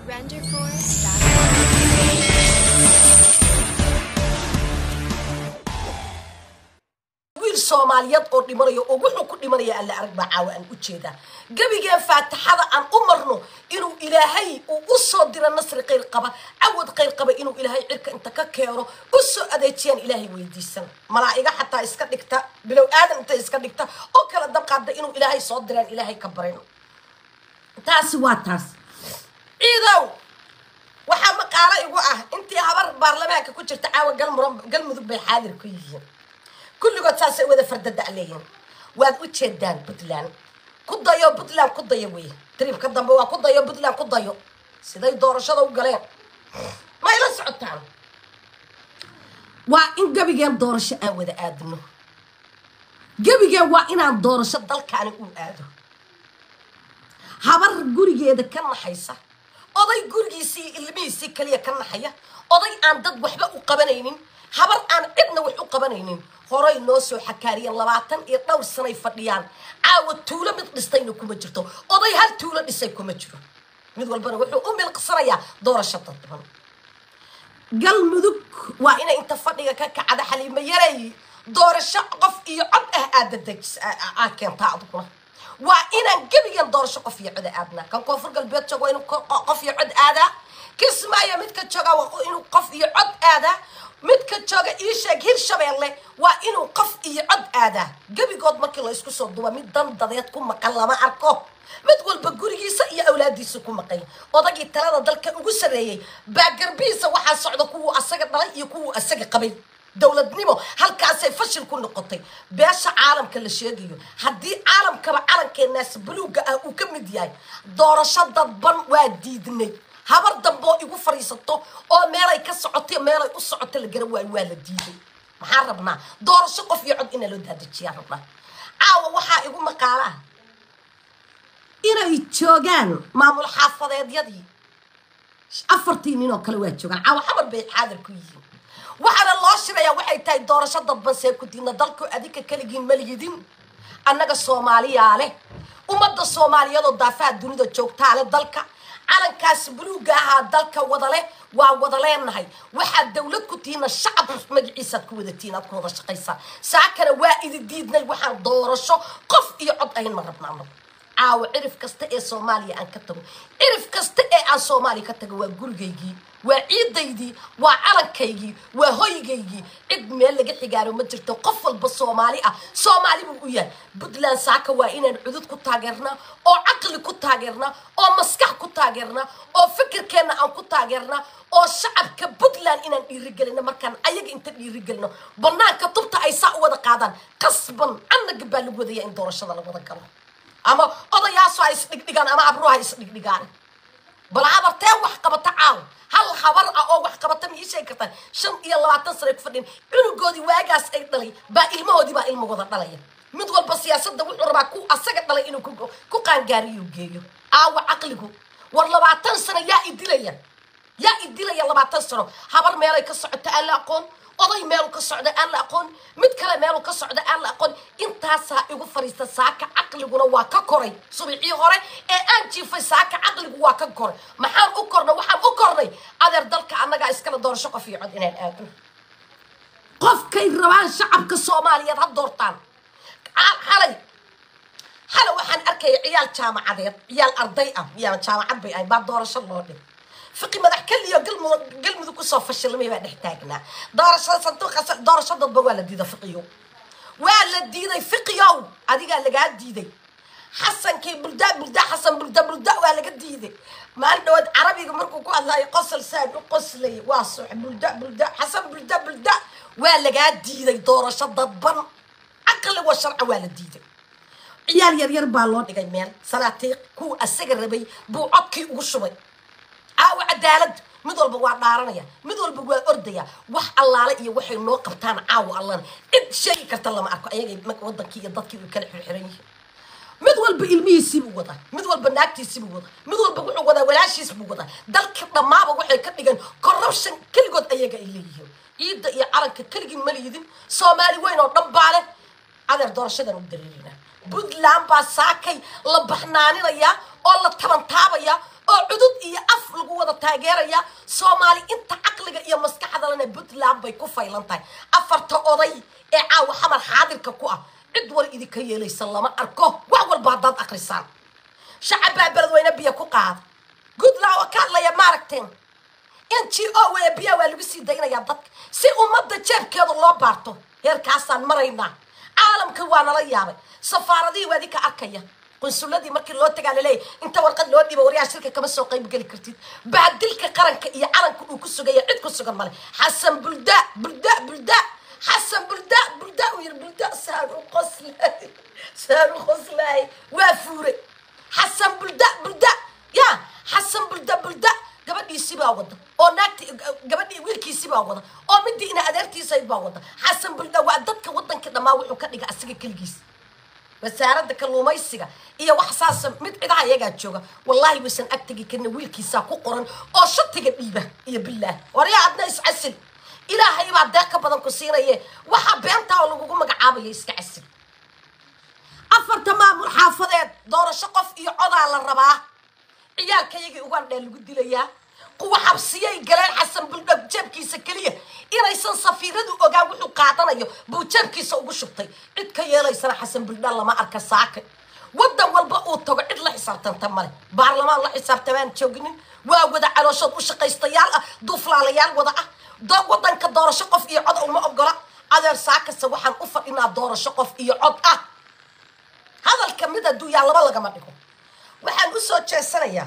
Renderforce.com. wiil soomaaliyeed oo dhimanayo oo wuxuu ku dhimanaya alla arag baa caawa aan u jeedaa gebigeen faatixada aan u marno inuu ilaahay uu u soo diro nasri khayr qaba cawad khayr qaba inuu ilaahay cirka inta ka keeno u soo adeejiyaan ilaahay weydiisan malaa'iga xataa iska dhigta bilow aadan inta iska dhigta oo kala dabqaada inuu ilaahay soo diraan ilaahay ka barino taasi waa taas ciidow waxaa maqaalo igu ah intii habar baarlamaanka ku jirta caawa galmudug galmudug bay xaadir ku yihiin kulligood saasay wada fardada leeyihin waad u jeedaan puntland ku dayo puntland ku dayo wey tribka dambe waa ku dayo puntland ku dayo siday doorashada u galeen may la socotaan waa in gebigeen doorasho aan wada aadno gebigeen waa inaan doorasho dalkaani u aado habar gurigeeda ka naxaysa oday gurigiisii ilmihiisii kaliya ka naxaya oday aan dad waxba u qabanaynin habar aan cidna wax u qabanaynin horay noo soo xakaariyeen labaatan iyo dhowr sanay fadhiyaan caawa tuulo mid dhistayna kuma jirto oday hal tuulo dhisay kuma jiro mid walbana wuxuu u milqsanayaa doorasho dadban galmudug waa inay inta fadhiga ka kacda xaliimo yaray doorasho qof iyo cod ah aadadejis aad keentaa aduguna waa inaan gebigan doorasho qof iyo cod aadnaa kan koonfur galbeed jooga waa inuu ko- qof iyo cod aadaa kismaayo midka jooga waa inuu qof iyo cod aadaa midka jooga ii sheeg hirshabeelle waa inuu qof iyo cod aadaa gebigood markii la isku soo duba mid dan dadeed ku maqan lama arko mid walba gurigiisa iyo awlaadiisa ku maqan odagii talada dalka ugu sarreeyey baa garbihiisa waxaa socda kuwuu asaga dhalay iyo kuwuu asaga qabay dowladnimo halkaasay fashil ku noqotay beesha caalamka la sheegayo haddii caalamkaba calankeenaas buluugga ah uu ka mid yahay doorasho dadban waa diidnay habar dambe oo igu fadhiisato oo meelay ka socoto meelay u socoto la garan waayo waa la diiday maxaan rabnaa doorasho qof iyo cod inaa loo daadejiyaan rabnaa caawa waxaa igu maqaala ah inay joogaan maamul xaafadeedyadii afartii nin oo kale waa joogaan caawa xamar bay xaadir ku yihiin waxaana loo shirayaa waxay tahay doorasho dadban see ku diidna dalku adinka keligiin maliyidin annaga soomaaliyaa leh ummadda soomaaliyeedoo daafaha dunida joogtaa leh dalka calankaas buluugga ahaa dalka wada leh waa wada leenahay waxaad dowlad ku tihiina shacab magaciisaad ku wadatiin aad ku wada shaqaysaa saakana waa idi diidnay waxaan doorasho qof iyo cod ahayn ma rabna anagu caawo cirif kasta ee soomaaliya aan ka tago cirif kasta ee aan soomaaliya ka tago waa gurigaygii waa ciidaydii waa calankaygii waa hoygaygii cid meel laga xigaaro ma jirto qof walba soomaali ah soomaali buu u yahay puntland saaka waa inaan cudud ku taageernaa oo caqli ku taageernaa oo maskax ku taageernaa oo fikirkeenna aan ku taageernaa oo shacabka puntland inaan dhiirigelino markaan ayaga inta dhiirigelino banaanka tubta ay saa u wada qaadaan qasban annaga baa lagu wadaya in doorashada la wada galo ama odayaaso ha isdhigdhigaan ama abruha ha isdhigdhigaan bal habartee wax qabata caaw hal habar ah oo wax qabata ma ii sheegi kartaan shan iyo labaatan sano ay ku fadhiyeen cunugoodii waagaas ay dhalay baa ilmahoodii baa ilmagooda dhalaya mid walba siyaasadda wuxuu rabaa ku asaga dhalay inuu ku ku qaangaariyo geeyo caawa caqligu war labaatan sano yaa idilaya yaa idilaya labaatan sano habar meelay ka socota aan la aqoon oday meelu ka socda aan la aqoon mid kale meelu ka socda aan la aqoon intaasaa igu fadhiista saaka caqliguna waa ka koray subixii hore ee aan jiifay saaka caqligu waa ka koray maxaan u kornay waxaan u kornay adeer dalka annagaa iskala doorasho qof iyo cod inaan aadno qofkay rabaan shacabka soomaaliyeed ha doortaan Ca- xalay xalay waxaan arkaya ciyaal jaamacadeed ciyaal arday ah yaa jaamacad bay ahay baa doorasho loo dhig fiqi madax keliyo galmudug galmudug kusoo fashilmay baa dhex taagnaa doorashada sanduuqa doorasho dadba waa la diiday fiqiyo waa la diiday fiqiyow adigaa lagaa diiday xasankii bulda bulda xasan bulda bulda waa laga diiday maalin dhawaad carabiga markuu ku hadlaayo qosol saan u qoslay waa sox bulda bulda xasan bulda bulda waa lagaa diiday doorasho dadban caqli wa sharci waa la diiday ciyaal yaryar baa loo dhigay meel salaatiiq kuwa asaga rabay buu codkii ugu shubay caawa cadaalad mid walba waa dhaaranaya mid walba waa ordaya wax allaale iyo waxay noo qabtaan caawa allana cid sheegi karta lama arko ayagay marka wadankii iyo dadkii way kala xirxiran yihiin mid walba ilmihiisiibuu wadaa mid walba naagtiisiibuu wadaa mid walba wuxuu wadaa walaashiis buu wadaa dalka dhammaaba waxay ka dhigeen corruption keligood ayaga ay leeyihiin ciidda iyo calanka keligii ma liidin soomaali weyn oo dhan baa leh adeer doorashadan u dareerinaa puntland baa saakay la baxnaaninayaa oo la tabantaabaya oo cudud iyo af lagu wada taageeraya soomaali inta caqliga iyo maskaxda lena puntland bay ku faylan tahay afarta oday ee caawa xamar xaadirka ku ah cid war idinka yeelaysa lama arko wax walba haddaad akrisaan shacab baa beledweyne biyo ku qaada goodlaw oo ka hadlaya maaragteen n g o weye biyaa waa lagu sii daynayaa dadka si ummadda jeebkeeda loo baarto heerkaasaan maraynaa caalamka waa nala yaabay safaaradihii waa idinka arkaya qunsuladii markii loo tagaa laleeyahy inta warqad loo dhibo waryaha shirka kama soo qayb geli kartid baadilka qaranka iyo calanka uu ku sugaya cid ku sugan male xasan bulda bulda bulda xasan bulda bulda uu yiri bulda saan u qoslay saan u qoslay waa fuure xasan bulda bulda ya xasan bulda bulda gabadhiisii baa wada oo naagti gabadhii wiilkiisii baa wada oo midii ina adeertiisayd baa wada xasan bulda waa dadka wadanka dhammaa wuxuu ka dhiga asiga keligiis wasaaradda kalluumaysiga iyo wax saasa mid cidaha iyagaa jooga wallaahi waysan ag tegi karina wiilkiisaa ku qoran oo shatiga dhiiba iyo bilaah waryaa adna iscasil ilaahay baa deeq ka badan ku siinaye waxaa beentaa oo lagugu magacaabaya iska casil afarta maamul xaafadeed doorasho qof iyo codaa la rabaa ciyaalkayagii ugandhee lagu dilayaa kuwa xabsiyay galeen xasan buldhog jeebkiisa keliya inaysan safiiradu ogaan wuxuu qaadanayo buu jeebkiisa ugu shubtay cid ka yeelaysana xasan buldhaan lama arka saaka wadan walba uu tago cid la xisaabtanta male baarlamaan la xisaabtamaan jooginin waa wada calooshood u shaqaystayaal ah duuflaalayaal wada ah do- wadanka doorasho qof iyo cod uma ogola adeer saakase waxaan u fadhinaa doorasho qof iyo cod ah hadalka mid hadduu yaa laba lagama dhigo waxaan u soo jeesanayaa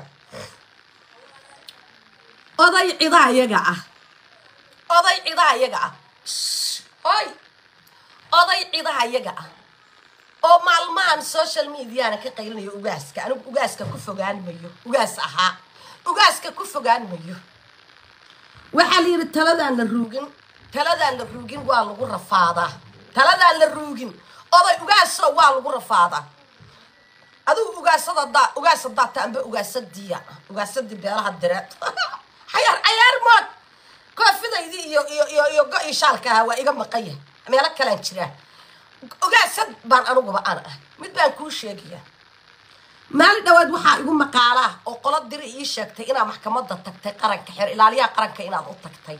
oday cidaa iyaga ah oday cidaa iyaga ah oy oday cidaha iyaga ah oo maalmahan social mediana ka qaylinayo ugaaska anigu ugaaska ku fogaan mayo ugaas ahaa ugaaska ku fogaan mayo waxaa la yidhi taladaan la ruugin taladaan la ruugin waa lagu rafaadaa taladaan la ruugin oday ugaaso waa lagu rafaadaa adigu ugaasada daa ugaasa daata amba ugaasadiya ugaasadii beelaha direed xayaar cayaar mood koofidaydii iyo iyo iyo iyo go-ii shaalka ahaa waa iga maqan yahay meelo kalaan jiraa ugaasad baan aniguba aan ah mid baan kuu sheegayaa maalin dhawaad waxaa igu maqaalaa oo qolo diri ii sheegtay inaad maxkamadda tagtay qaranka xeer ilaaliyaha qaranka inaad u tagtay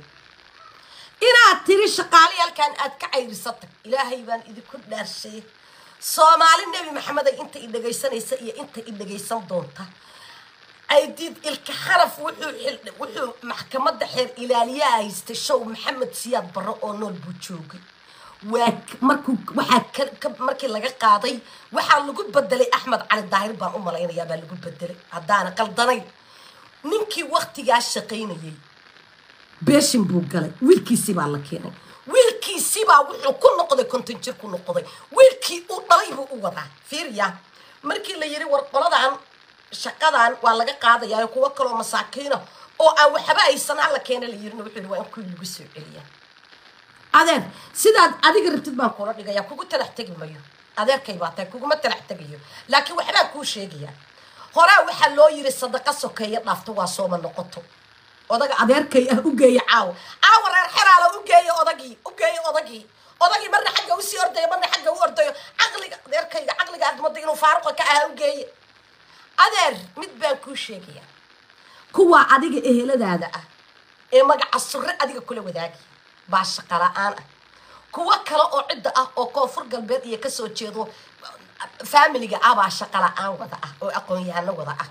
inaad tiri shaqaali halkan aad ka cayrisatay ilaahay baan idinku dhaarshay soomaali nebi maxamed ay inta i dhegaysanaysa iyo inta i dhegaysan doonta aydiid ilka xaraf wuxuu xil- wuxuu maxkamadda xeer ilaaliyaha haystay show maxamed siyaad barre oo nool buu joogay waa k- markuu waxaa ka- ka- markii laga qaaday waxaa lagu bedelay axmed cali daahir baan u malaynayaa baa lagu bedelay haddaana qaldanayn ninkii waktigaa shaqaynayay beeshin buu galay wiilkiisii baa la keenay wiilkiisibaa wuxuu ku noqday konton jir ku noqday wiilkii uu dhalay buu u wadaa fiiriya markii la yidhi war qoladan shaqadan waa laga qaadayaa kuwo kaloo masaakiina oo aan waxba aysan hala keena la yirina wuxuu yidhi waa in kuwii lagu soo celiya adeer sidaad adiga rabtid baan kula dhigaya kugu talax tegi mayo adeerkay baa tahay kuguma talax tegayo laakiin waxbaan kuu sheegayaa horaa waxaa loo yiri sadaqa sokeeya dhaafto waa sooma noqoto odaga adeerkay ah u geeya caawa caawa reer xeraala u geeya odagii u geeya odagii odagii marna xagga usii ordayo marna xagga u ordayo caqliga adeerkayga caqliga aad mooda inuu faaruqa ka ahaa u geeya adeer mid baan kuu sheegayaa kuwa adiga eheladaada ah ee magaca surre adiga kula wadaagaya baa shaqa la-aan ah kuwo kale oo cidda ah oo koonfur galbeed iyo kasoo jeedo faamiliga ah baa shaqa la-aan wada ah oo aqoon-yahano wada ah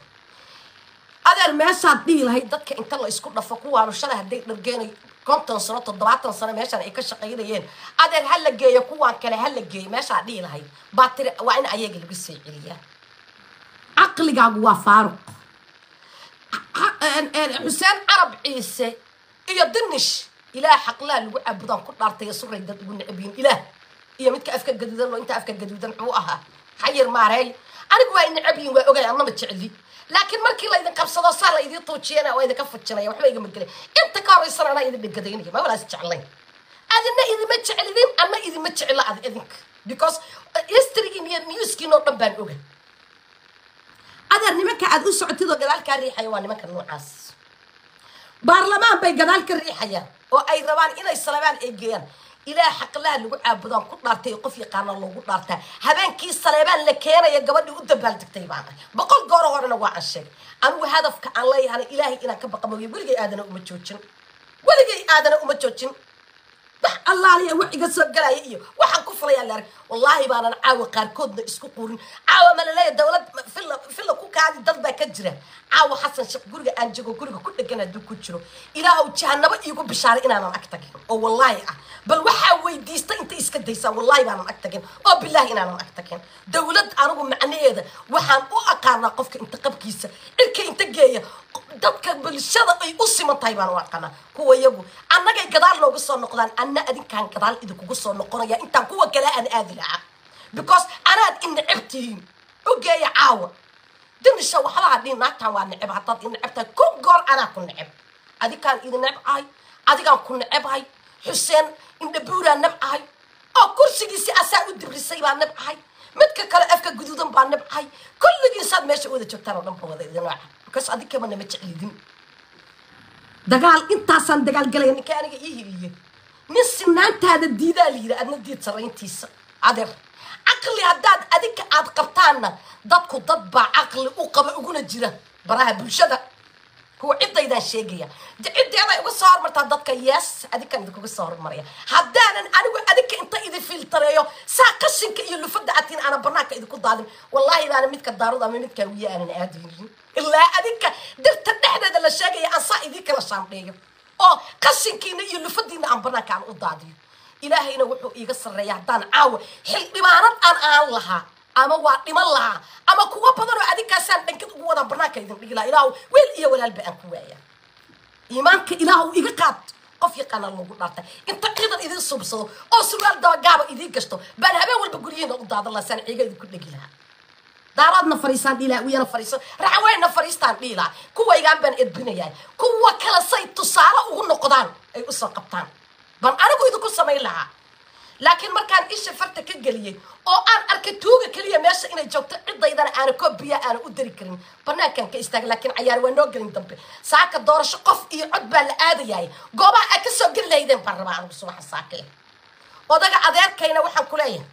adeer meeshaad dhihi lahayd dadka inta la isku dhafo kuwaanu shalay hadday dhargeenay konton sano toddobaatan sano meeshan ay ka shaqaynayeen adeer ha la geeyo kuwaan kale ha la geeyo meeshaad dhihi lahayd baa tiri waa in ayaga lagu soo celiyaa caqligaagu waa faaruq xuseen carab ciise iyo dinish ilaah xaqlaa lagu caabudaan ku dhaartay suray dad ugu necbiyin ilaah iyo midka afka gaduudan oo inta afka gaduudan muxuu ahaa xayir maareey anigu waa necabyin waa ogay annama jecli laakiin markii laydin qabsado saa la idiin tuujiyana waa idinka fujinaya waxba igama gelay inta ka horeysana anaa idin dhegadaynaya ma walaas jeclayn adina idima jeclidin anna idima jecla ad idinka because historygiin iyo newskiin oo dhan baan oga adeer nimanka aad u socotid oo gadaal kaa riixaya waa nimanka noocaas baarlamaan bay gadaal ka riixayaan oo ay rabaan inay salabaan eegeeyaan ilaah xaqlaha lagu caabudaan ku dhaartay ee qof yaqaana loogu dhaartaa habeenkii saleebaan la keenaya gabadhii u dabaaldegtay baan ahay boqol gooro horena waa aan sheegay anigu hadafka aan leeyahana ilaahay inaan ka baqa mooye weligay aadana uma joojin weligay aadana uma joojin wax allaaliya wax iga soo galaya iyo waxaan ku fulayaa laarg wallaahi baanan caawa qaarkoodna isku qurin caawa ma laleeya dowlad filla filla ku kaadi dad baa ka jira caawa xasan sheekh guriga aan jego guriga ku dhegan hadduu ku jiro ilaahow jahanabo iigu bishaaray inaanan ag tagin oo wallaahi ah bal waxaa weydiista inta iska daysaa wallaahi baanan ag tagin oo bilaahi inaanan ag tagin dowlad anigu macnaheeda waxaan u aqaanaa qofka inta qabkiisa cirka inta geeya dadka bulshada ay u siman tahay baan u aqaanaa kuwa iyagu annagay gadaal nooga soo noqdaan anna adinkaan gadaal idinkugu soo noqonaya intaan kuwa kale aan aadi lahaa because anaad i necab tihiin u geeya caawa dimisha waxbaha dhihin naagtaan waa necab haddaad i necab tahay kun goor anaa ku necab adikaan idin nebcahay adigaan ku necabhay xuseen indhabuuraa nebcahay oo kursigiisi asaa u dibrisay baa nebcahay midka kale afka guduudan baa nebcahay kulligiisaad meesha wada joogtaan oo dhan ba wada idin nooca because adinkaba nama jeclidin dagaal intaasaan dagaalgalaya ninka aniga ii hiliye nin sinaantaada diidaa la yidhi adna diid sarayntiisa adeer caqli haddaad adinka aad qabtaanna dadku dad baa caqli u qaba uguna jira baraha bulshada kuwa cidaydaan sheegaya ciddeeday uga soo hormartaa dadka yes adinkan idinkuga soo hormaraya haddaanan anigu adinka inta idin filtareeyo saa qashinka iyo lufada atiin aanan banaanka idinku daadin wallaahi baana midka daarud ama midkaa wiya aanan aadaynin ilaa adinka dirta dhexdeeda la sheegaya aan saa idin kala shaandheeyo oo qashinkiina iyo lufadiina aan banaanka aan u daadiyo ilaahayna wuxuu iiga sarreeya haddaan caawa xildhibaanad aan aan lahaa ama waa dhiman lahaa ama kuwa badan oo adinkaasaan dhankad ugu wadaa banaanka idin dhigi lahaa ilaahu weel iyo walaalba aan ku waaya iimaanka ilaahu iga qaad qof yaqaana lagu dhaartay inta ciidan idin subsado oo surwaal dabagaaba idiin gashto baan habeen walba guryihiina u daadan lahaa saan ciiga idinku dhegi lahaa daaraadna fariisaan dhiilaa wiyana fariiso raxaweyna fariistaan dhiilaa kuwaygaan baan edbinayaa kuwa kale say tusaale ugu noqdaan ay usoo qabtaan baan anigu idinku samayn lahaa laakiin markaan isha farta ka geliyey oo aan arkay tuuga keliya meesha inay joogto cidaydana aana koobiya aana u dari karin banaankaan ka istaagay laakiin cayaar waa noo gelin dambe saaka doorasho qof iyo cod baa la aadayaay goobaha aad ka soo geli lahaydeen baan rabaa anigu subaxa saakee odaga adeerkayna waxaan ku leeyahay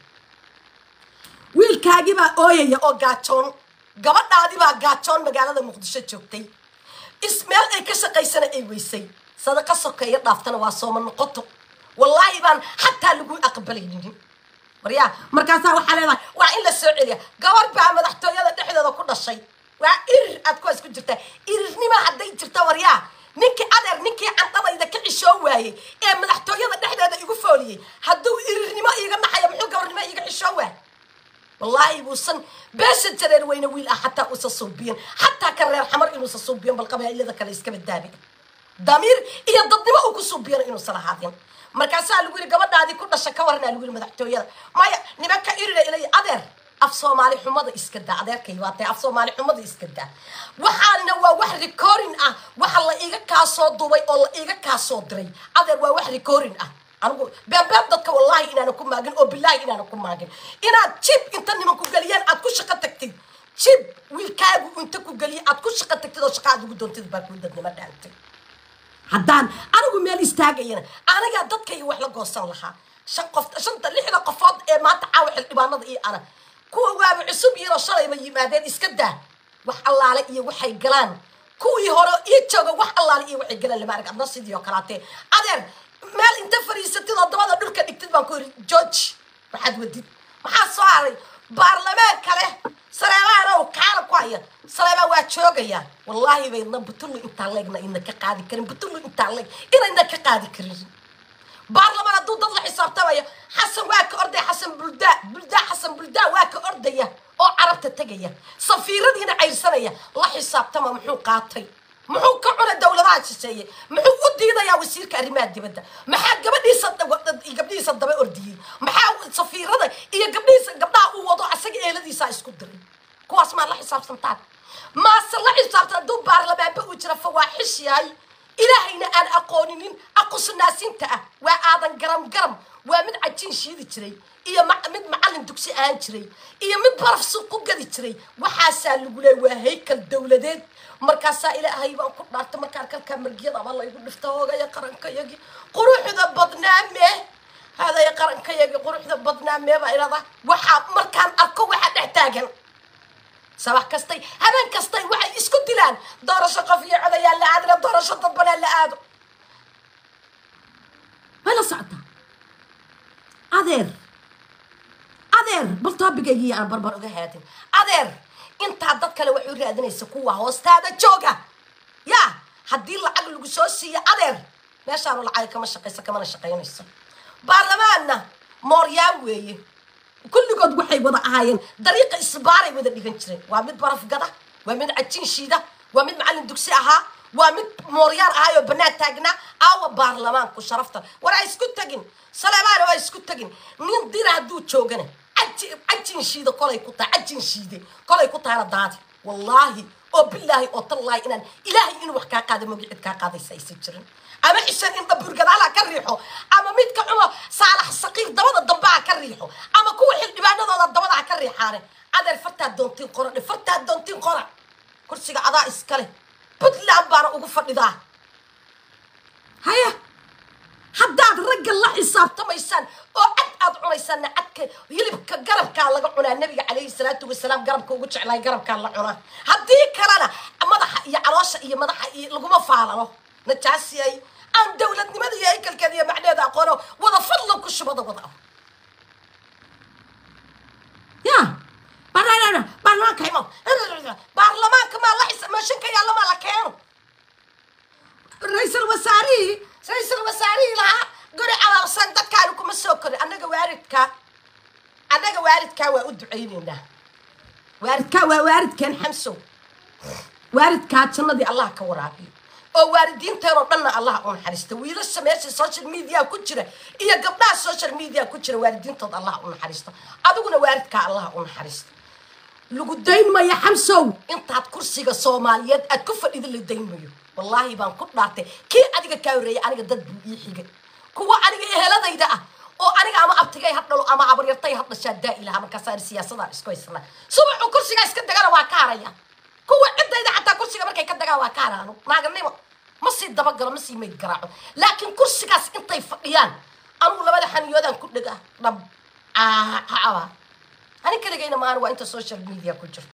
wiilkaagibaa ooyaya oo gaajoon gabadhaadibaa gaajoon magaalada muqdisho joogtay ismeel ay ka shaqaysana ay weysay sadaqa sokeeyo dhaaftana waa sooma noqoto wallaahi baan xataa lagu aqbalaynin waryaa markaasaa waxaa leedahay waa in la soo celiya gabar baa madaxtooyada dhexdeeda ku dhashay waa irir aad kuwaas ku jirtaa irirnima hadday jirta waryaa ninkii adeer ninkii candhadayda ka cishoo waayey ee madaxtooyada dhexdeeda igu fooliyey hadduu irirnimo iiga naxaya muxuu gabarnimo iiga cishoo waay wallaahi buusan beesha jareer weyne wiil ah xataa uusa suubiyan xataa ka reer xamar inuusa suubiyan bal qabaa'ilada kale iska badaabi damiir iyo dadnimo uu ku suubiyana inuusan ahaadin markaasaa lagu yidhi gabadhaadii ku dhasha ka warnaa lagu yidhi madaxtooyada maya nimanka irina ilay adeer af soomaali xumada iska daa adeerkay waa tahay af soomaali xumada iska daa waxaana waa wax recording ah waxa la iiga kaasoo dubay oo la iiga kaasoo diray adeer waa wax recording ah anigu beanbeen dadka wallaahi inaanan ku maagin oo bilaahi inaanan ku maagin inaad jib inta nimanku geliyeen aad ku shaqo tagtid jib wiilkaagu inta ku geliya aad ku shaqo tagtid oo shaqa aad ugu doontid baa kuu dadnimo dhaantay haddaan anigu meel istaagayana anigaa dadkayga wax la goosan lahaa shan qof shanta lixda qofood ee maanta caawa xildhibaanada iyo ana kuwa waaba cusub iyadoo shalayba yimaadeen iska daa wax allaale iyo waxay galaan kuwii hore ii jooga wax allaale iyo waxay galaan lama arag adna sidii oo kalaatee adeer meel inta fariisatid oo dabada dhulka dhigtid baan ku yidhi george waxaad wadid maxaa soo haray baarlamaan kale saleebaanow kaala ku haya saleebaan waa joogaya wallaahi baydna butullu intaa leegna idna ka qaadi karin butullu intaa leeg inayna ka qaadi karin baarlamaan hadduu dad la xisaabtamayo xasan waa ka ordaya xasan buldaa buldaa xasan buldaa waa ka ordaya oo carabta tegaya safiiradiina cayrsanaya la xisaabtama muxuu qaatay muxuu ka cunay dowladaha shisheeye muxuu u diidayaa wasiirka arrimaha dibadda maxaa gabadhiisa gabdhihiisa daba ordiyey maxaa safiirada iyo gabdhihiisa gabdhaha uu wado asaga eeladiisa isku diray kuwaas maa la xisaabsantaan maase la xisaabtan hadduu baarlamaanba uu jira fawaaxish yahay ilaahayna aan aqooninin aqusnaasinta ah waa aadan garam garam waa mid cajiin shiidi jiray iyo mid macallin dugsi ahaan jiray iyo mid baraf suuq ku gadi jiray waxaasaa lagu leey waa haykal dowladeed markaasaa ilaahay baan ku dhaartay markaan kalkaa margiyada ama laygu dhifta hoogaya qarankayagii quruxda badnaame haadaya qarankayagii quruxda badnaa meeba irada waxaa markaan arko waxaa dhex taagan sabax kastay habeen kastay waxay isku dilaan doorasho qof iyo codayaa la aadina doorasho dadbanaa la aado way la socotaa adeer adeer bal toobigaygii aan barbar uga haadin adeer intaa dad kale waxay u raadinaysa kuwa hoostaada jooga yaa haddii lacag lagu soo siiyo adeer meeshaanu lacag kama shaqayso kamana shaqaynayso baarlamaanna mooryaan weeye kulligood waxay wada ahaayeen dariiqa isbaaray wada dhigan jireen waa mid barafgada waa mid cajiin shiida waa mid macallin dugsi ahaa waa mid mooryaar ahaayoo bannaan taagnaa aawa baarlamaanku sharafta war ha isku tegin saleebaana waa isku tegin nin dira hadduu joogana caji- cajin shiida kolay ku tahay cajin shiide kolay ku tahana daadi wallaahi oo bilaahi oo tallaahi inaan ilaahay inuu wax kaa qaada mogi cid kaa qaadaysa aysan jirin ama xishan in dabuurgadaala ka riixo ama midka cumo saalax saqiir dabada dambe ha ka riixo ama kuwa xildhibaanadooda dabada ha ka riixaane adeer fartaa doontiin qora dhe fartaa doontiin qora kursiga adaa iskale puntland baana ugu fadhidaa haya haddaad ragga la xisaabtamaysaan oo cad aad cunaysaanna cadka hilibka garabkaa laga cunaa nabiga calayhi salaatu wasalaam garabka ugu jeclaay garabkaa la cunaa haddii kalena madaxa iyo caloosha iyo madaxa iyo laguma faalano najaasiyay aan dowladnimada iyo haykalkeeda iyo macneeda aqoono wada fadlan ku shubada wada ah ya baarlamaanka baarlamaanka imaw baarlamaanka maa la xisa mashinka yaalla maa la keeno ra-iisul wasaarihii ra-iisul wasaarihii lahaa guri calaabsan dadkaani kuma soo korin annaga waaridkaa annaga waaridkaa waa u ducaynaynaa waaridkaa waa waaridkeen xamsow waaridkaa jannadii allah ka waraabiyo oo waalidiinteenoo dhanna allah u naxariista wiilasha meesha social media ku jira iyo gabdhaha social media ku jira waalidiintooda allah u naxariista adiguna waaridkaa allah u naxariista lagu dayn mayo xamsow intaad kursiga soomaaliyeed aad ku fadhida la dayn mayo wallaahi baan ku dhaartay kii adiga kaa horreeyay aniga dad buu ii xigay kuwa aniga eheladayda ah oo aniga ama abtigay ha dhalo ama abaryartay ha dhashaa daa ilaha markaasaa siyaasadaan isku haysanaa subaxuu kursigaa iska dagana waa ka haraya kuwa ciddayda xataa kursiga markay ka dagaan waa ka haraano naaganimo ma sii dabagalo ma sii mayd garaaco laakiin kursigaas intay fadhiyaan anugu labada xaniyoodaan ku dhega dhab aa ani kaligayna maana waa inta social media ku jirto